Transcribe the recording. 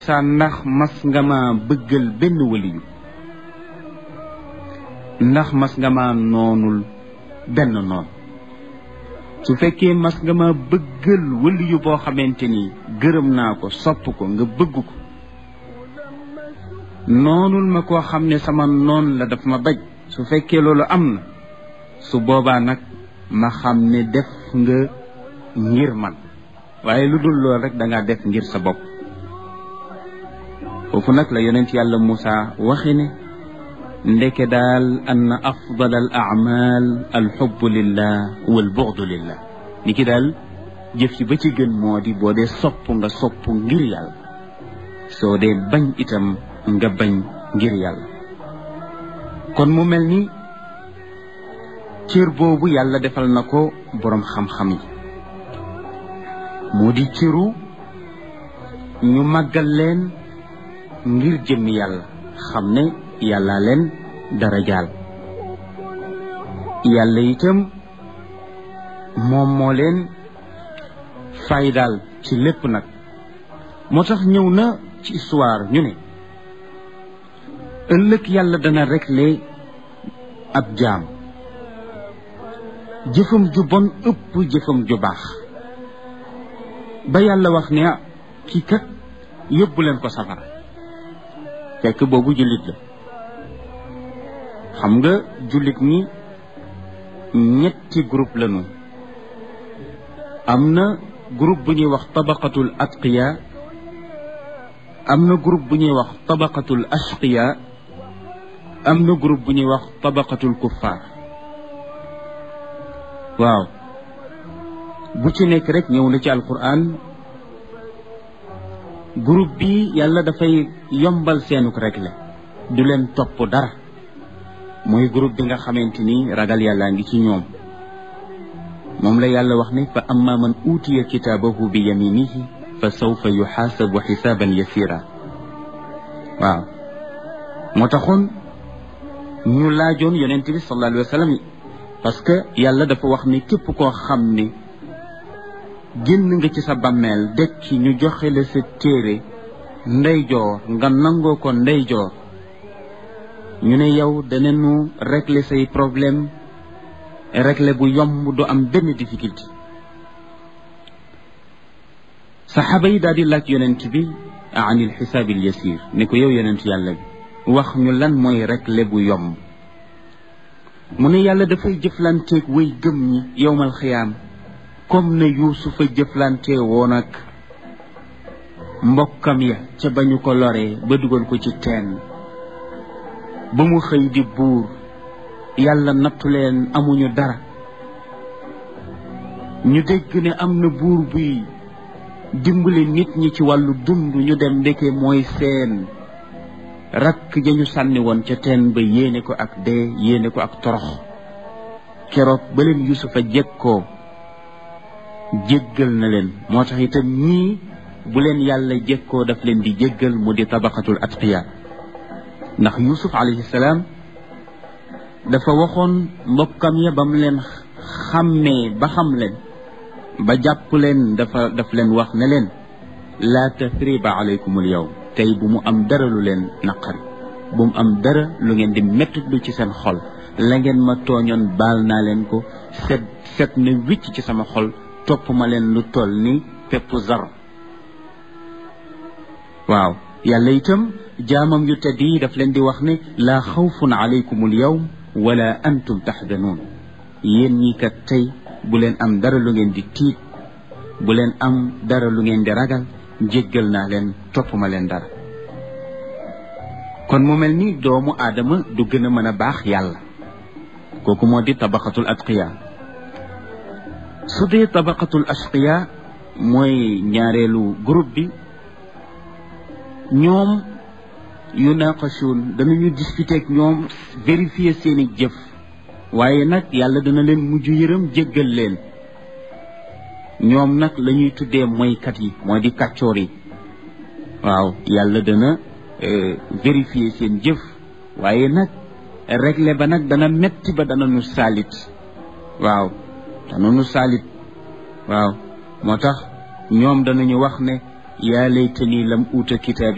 Moussa ndax mas nga ma bëggal benn waliyu ndax mas nga ma noonul benn noon su fekkee mas nga ma bëggal waliyu boo xamante ni gërëm naa ko sopp ko nga bëgg ko noonul ma koo xam ne sama noon la daf ma baj su fekkee loolu am na su boobaa nag ma xam ne def nga ngir man waaye lu dul loolu rek da ngaa def ngir sa bopp foofu nag la yonent yàlla Moussa waxi ne ndeke daal ann afdal al amal alxubbu lillah wal buxdu lillah ni ki daal jëf ci ba ci gën moo di boo dee sopp nga sopp ngir yàlla soo dee bañ itam nga bañ ngir yàlla kon mu mel ni cër boobu yàlla defal na ko boroom xam-xam yi moo di cëru ñu màggal leen ngir jëmmi yàlla xam ne yàlla leen dara jaal yàlla itam moom moo leen faydaal ci lépp nag moo tax ñëw na ci histoire ñu ne ëllëg yàlla dana régler ab jaam jëfam ju bon ëpp jëfam ju baax ba yàlla wax ne ah kii kat yóbbu leen ko safara fekk boobu jullit la xam nga jullit ñi ñetti groupe lañu am na groupe bu ñuy wax tabaqatul atqiya am na groupe bu ñuy wax tabaqatul ashqiya am na groupe bu ñuy wax tabaqatul kuffar waaw bu ci nekk rek ñëw na ci alquran groupe bi yàlla dafay yombal seenuk régler du leen topp dara mooy groupe bi nga xamante ni ragal yàllaa ngi ci ñoom moom la yàlla wax ne fa amma man uutiya kitaabahu bi yaminihi fa sawfa yuxaasabu xisaaban yasira waaw moo taxoon ñu laajoon yonent bi sallallahu alayhi wa sallam parce que yàlla dafa wax ni képp koo xam ne génn nga ci sa bàmmeel dekki ñu joxe la sa téere ndeyjoor nga nangoo ko ndeyjoor ñu ne yow danañu régler say problème régler bu yomb du am benn difficulté saxaaba yi daal di laaj yonent bi an il xisaabi al yasir ne ko yow yonent yàlla bi wax ñu lan mooy régler bu yomb mu ne yàlla dafay jëflanteeg way gëm ñi yowmal xiyaam comme ne yuusufa jëflante woon ak mbokkam ya ca ba ñu ko loree ba dugal ko ci teen ba mu xëy di buur yàlla nattu leen amuñu dara ñu dégg ne am na buur buy dimbali nit ñi ci wàllu dund ñu dem ndeke mooy seen rakk ja ñu sànni woon ca teen ba yéene ko ak dee yéene ko ak torox keroog ba leen yusufa jekkoo jéggal na leen moo tax itam ñii bu leen yàlla jekkoo daf leen di jéggal mu di tabaqatul atqiya ndax yusuf alayhi salaam dafa waxoon mbokkam ya ba mu leen xàmmee ba xam leen ba jàpp leen dafa daf leen wax ne leen laa tathriba alaykumul yawm tey bu mu am dara lu leen naqari bu mu am dara lu ngeen di mettitlu ci seen xol la ngeen ma tooñoon baal naa leen ko set set na wicc ci sama xol topp ma leen lu toll ni pepp zar waaw yàlla itam jaamam yu tedd yi daf leen di wax ne laa xawfun alaykum al yawm wala antum taxdanuun yéen ñi kat tey bu leen am dara lu ngeen di tiit bu leen am dara lu ngeen di ragal jéggal naa leen topp ma leen dara kon mu mel ni doomu aadama du gën a mën a baax yàlla kooku moo di tabaqatul atqiya su dee tabaqatul ashqiya mooy ñaareelu groupe bi ñoom yu naqashuun danañu discuter ak ñoom vérifier seeni jëf waaye nag yàlla dana leen mujj yërëm jéggal leen ñoom nag la ñuy tuddee moykat yi mooy di kàccoor yi waaw yàlla dana vérifier seen jëf waaye nag régler ba nag dana metti ba dana nu saalit waaw dana nu saalit waaw moo tax ñoom danañu wax ne yaa laytani lam uuta kitaabi